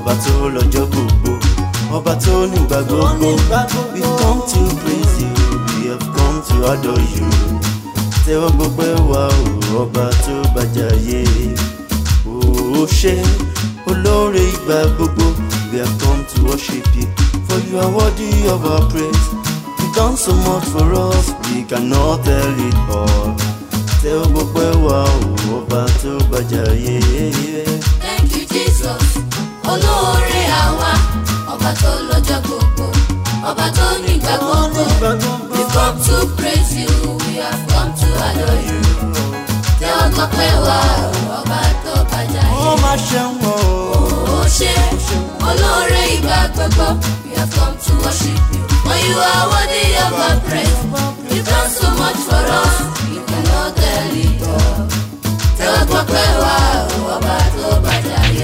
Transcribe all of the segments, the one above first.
ọba tó lọ́jọ́ gbogbo ọba tó nígbà gbogbo we come to praise you we have come to adore you tẹ́wọ́ gbogbo wa o ọba tó bàjáyé o ṣe olóore ìgbà gbogbo we have come to worship you for you are worthy of our praise you done so much for us we cannot tell it all tẹ́wọ́ gbogbo wa o ọba tó bàjáyé. Thank you, Jesus. Olóore àwa, ọba tó lọ́jọ́ gbogbo, ọba tó nígbà gbogbo. We come to praise you, we have come to adore you. Tẹ́wọ́ gbọ́ pé wá ọba tó bàjá ó yé. máa ṣeun o. Ó ṣe olóore ìgbà gbogbo, we have come to worship you. For you are worthy of our praise. You done so much for us, you cannot tell it all. Tẹ́wọ́ gbọ́ pé wá ọba tó bàjá yé.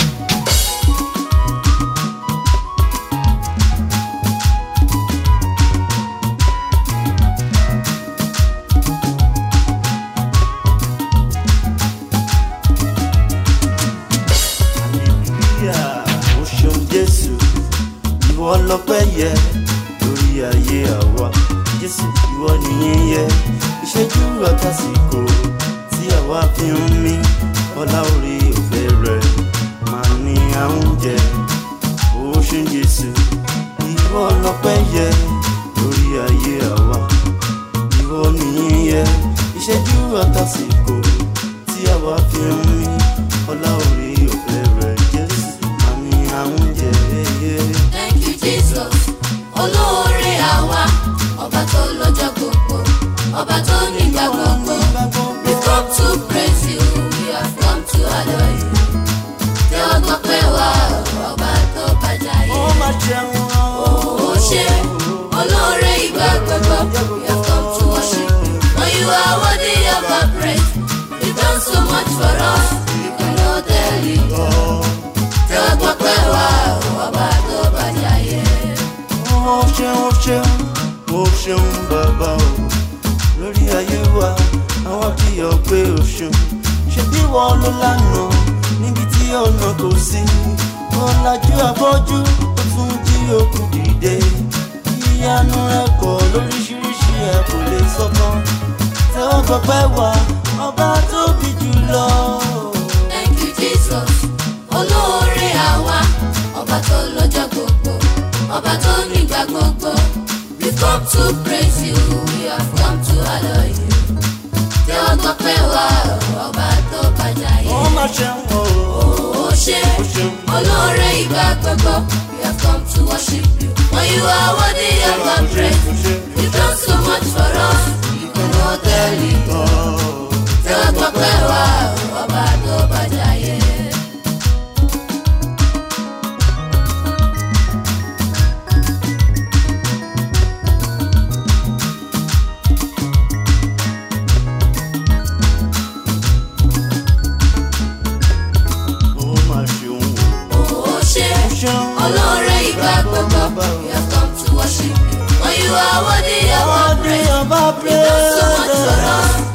Hallelujah, o ṣeun jésù ìwọ lọpẹ́ yẹ lórí ayé àwa jésù ìwọ nìyẹn yẹ ìṣẹ́jú àtàsìkò tí àwa fi ń mí ọlá orí ọ̀fẹ́ rẹ máa ní àwọn jẹ o ṣeun jésù ìwọ lọpẹ́ yẹ lórí ayé àwa ìwọ nìyẹn yẹ ìṣẹ́jú àtàsìkò tí àwa fi ń mí ọlá orí ọ̀fẹ́ rẹ jésù máa ní àwọn jẹ. Thank you, Jesus. Olóore àwa, ọba tó lọ́jọ́ gbogbo, ọba tó nígbà gbogbo. We come to praise you, we have come to adore you. Tẹ́wọ́ gbọ́ pé wá ọba tó bàjá ó yé. máa jẹun Ó ṣe olóore ìgbà gbogbo, we have come to worship you. For you are worthy of our praise. You done so much for us, you cannot tell it all. Tẹ́wọ́ gbọ́ pé wá ọba tó bàjá yé. ó ṣeun ó ṣeun ó ṣeun bàbá o lórí ayé wa àwọn kì í yọ pé o ṣeun ṣe bí wọn ló lánàá níbi tí ọ̀nà kò sí wọn lajú afọ́jú ó tún jí òkú dìde ìyanu ẹ̀kọ́ lóríṣiríṣi ẹ̀ kò lè sọ́tàn tẹ́wọ́ gbọ́pẹ́ wá ọba tóbi jùlọ. Thank you, Jesus. Olóore àwa, ọba tó lọ́jọ́ gbogbo, ọba tó nígbà gbogbo. We come to praise you, we have come to adore you. Tẹ́wọ́ gbọ́ pé wá ọba tó bàjá ó yé. máa ṣeun o. Ó ṣe olóore ìgbà gbogbo, we have come to worship you. For you are worthy of our praise. You done so much for us, you cannot tell it all. Tẹ́wọ́ gbọ́ pé wá ọba tó bàjá yé. ó máa ṣeun o. Ó ṣe olóore ìgbà gbogbo, we have come to worship you. For you are worthy of our praise. You done so much for us,